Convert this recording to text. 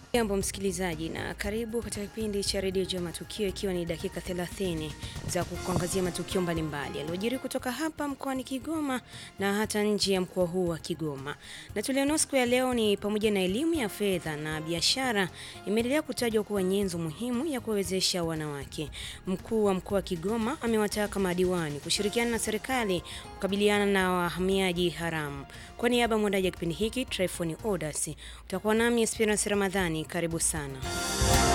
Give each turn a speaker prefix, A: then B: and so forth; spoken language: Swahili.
A: Jambo msikilizaji, na karibu katika kipindi cha redio juu ya matukio, ikiwa ni dakika 30 za kukuangazia matukio mbalimbali yaliyojiri kutoka hapa mkoani Kigoma na hata nje ya mkoa huu wa Kigoma. Na tulionao siku ya leo ni pamoja na elimu ya fedha na biashara imeendelea kutajwa kuwa nyenzo muhimu ya kuwawezesha wanawake. Mkuu wa mkoa wa Kigoma amewataka madiwani kushirikiana na serikali kukabiliana na wahamiaji haramu. Kwa niaba ya mwandaji wa kipindi hiki Tryphon Odas, utakuwa nami Esperance Ramadhani. Karibu sana.